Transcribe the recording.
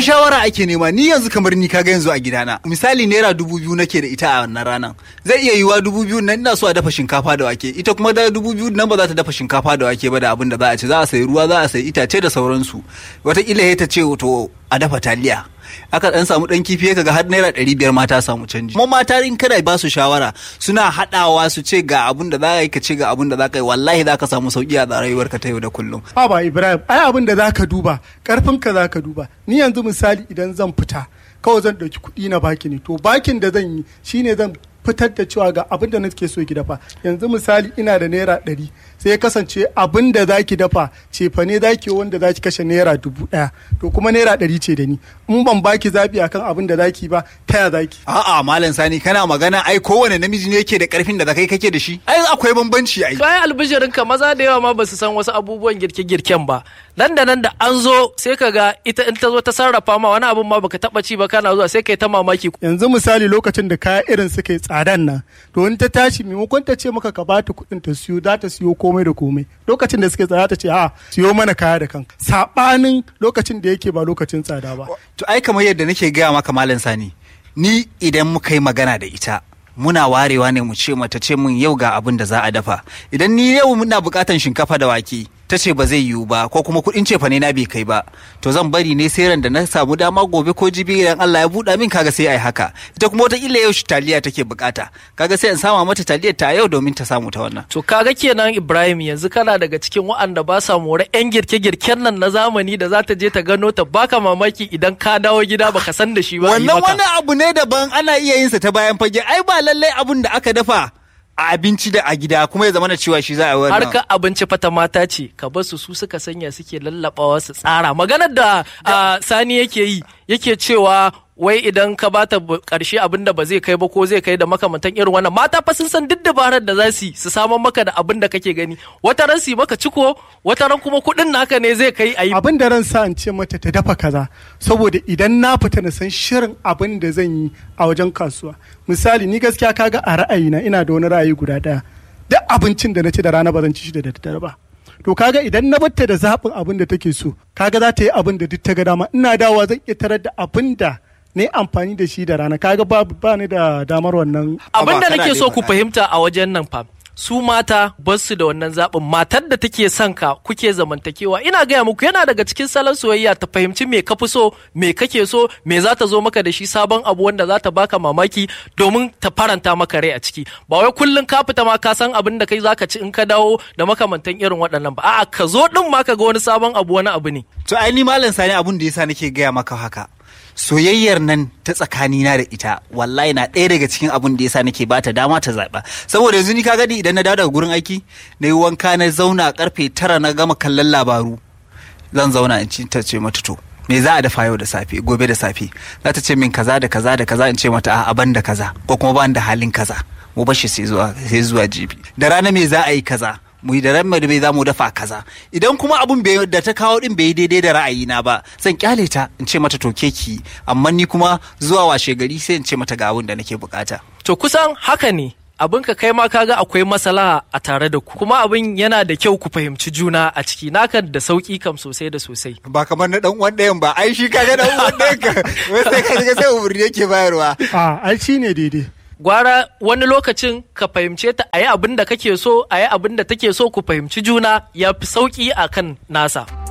shawara ake nema ni yanzu kamar ni kaga yanzu a gidana misali naira dubu biyu nake da ita a wannan ranan zai iya yiwa dubu biyu nan ina so a dafa shinkafa da wake ita kuma da dubu biyu nan ba za ta dafa shinkafa da wake ba da abin da za a ci za a sayi ruwa za a sayi itace da sauransu wataƙila ya ta ce to a dafa taliya aka dan samu dan kifi kaga har naira ɗari biyar mata samu canji kuma mata in kana ba su shawara suna haɗawa su ce ga abun da za ka yi ka ce ga abun da za ka yi wallahi za ka samu sauki a rayuwarka ta yau da kullum ha ba ibrahim ai abin da zaka duba karfin ka zaka duba ni yanzu misali idan zan fita kawai zan ɗauki kuɗi na baki ne to bakin da zan yi shine zan fitar da cewa ga abin da nake so ki dafa yanzu misali ina da naira ɗari sai ya kasance abin da za ki dafa cefa ne za ki wanda za ki kashe naira dubu ɗaya to kuma naira ɗari ce da ni in ban baki zaɓi akan abin da za ki ba ta ya za ki. a'a malam sani kana magana ai kowane namiji ne yake da karfin da kai kake da shi ai akwai bambanci ai bayan albishirin ka maza da yawa ma ba su san wasu abubuwan girke-girken ba nan da nan da an zo sai ka ga ita in ta zo ta sarrafa ma wani abun ma baka taba ci ba kana zuwa sai kai ta mamaki yanzu misali lokacin da kaya irin suka yi tsadan nan to in ta tashi maimakon ta ce maka ka bata kuɗin ta siyo za ta siyo komai da komai lokacin da suke tsada ta ce a siyo mana kaya da kanka sabanin lokacin da yake ba lokacin tsada ba to ai kamar yadda nake gaya maka malam sani ni idan muka yi magana da ita muna warewa ne mu ce mata ce mun yau ga abin da za a dafa idan ni yau muna bukatan shinkafa da wake ta ce ba zai yiwu ba ko kuma kuɗin cefa ne na bai kai ba to zan bari ne sai ran da na samu dama gobe ko jibi idan Allah ya buɗa min kaga sai ai haka ita kuma wata illa yau taliya take bukata kaga sai in sama mata taliyar ta yau domin ta samu ta wannan to kaga kenan Ibrahim yanzu kana daga cikin waɗanda ba sa more yan girke-girken nan na zamani da za ta je ta gano ta baka mamaki idan ka dawo gida baka san da shi ba wannan wani abu ne daban ana iya yin sa ta bayan fage ai ba lallai abun da aka dafa a abinci da a gida kuma ya zama na cewa shi za a wannan harka abinci fata mata ce ka bar su su suka sanya suke lallabawa su tsara maganar da sani yake yi yake cewa wai idan ka bata karshe abin da ba zai kai ba ko zai kai da makamantan irin wannan mata fa sun san duk dabarar da za su su saman maka da abin da kake gani wata ran su maka ciko wata ran kuma kuɗin naka ne zai kai ayi abin da ran sa in ce mata ta dafa kaza saboda idan na fita na san shirin abin da zan yi a wajen kasuwa misali ni gaskiya kaga a ra'ayina ina da wani ra'ayi guda daya duk abincin da na ci da rana ba zan ci shi da daddare ba to kaga idan na batta da zaɓin abin da take so kaga za ta yi abin da duk ta ga dama ina dawa zan iya tarar da abin da ne amfani da shi da rana kaga ba ba ni da damar wannan abin da nake so ku fahimta a wajen nan fa su mata ba su da wannan zaɓin matar da take son ka kuke zamantakewa ina gaya muku yana daga cikin salon soyayya ta fahimci me ka fi so me kake so me za ta zo maka da shi sabon abu wanda za ta baka mamaki domin ta faranta maka rai a ciki ba wai kullum ka fita ma ka san abin da kai zaka ci in ka dawo da makamantan irin waɗannan ba a'a ka zo din ma ka ga wani sabon abu wani abu ne to ai ni malam sani abun da yasa nake gaya maka haka soyayyar nan ta tsakanina da ita wallahi na ɗaya daga cikin abin da yasa nake bata dama ta zaɓa saboda yanzu ni ka gadi idan na dawo daga gurin aiki na yi wanka na zauna karfe tara na gama kallon labaru zan zauna in ci ta ce mata to me za a dafa yau da safe gobe da safe za ta ce min kaza da kaza da kaza in ce mata a ban da kaza ko kuma ban da halin kaza mu bashi sai zuwa sai zuwa jibi da rana me za a yi kaza mu yi da ran da bai za mu dafa kaza idan kuma abun da ta kawo din bai daidai da ra'ayina ba zan kyale ta in ce mata to ki amma ni kuma zuwa washe gari sai in ce mata ga abun da nake bukata to kusan haka ne abin ka kai ma kaga akwai maslaha a tare da ku kuma abin yana da kyau ku fahimci juna a ciki naka da sauki kam sosai da sosai ba kamar na dan uwan ɗayan ba ai shi kaga dan uwan ɗayan ka sai ka sai umurni yake bayarwa a ai shine daidai gwara wani lokacin ka fahimce ta a yi abin da kake so a yi abin da take so ku fahimci juna ya fi sauƙi a kan nasa.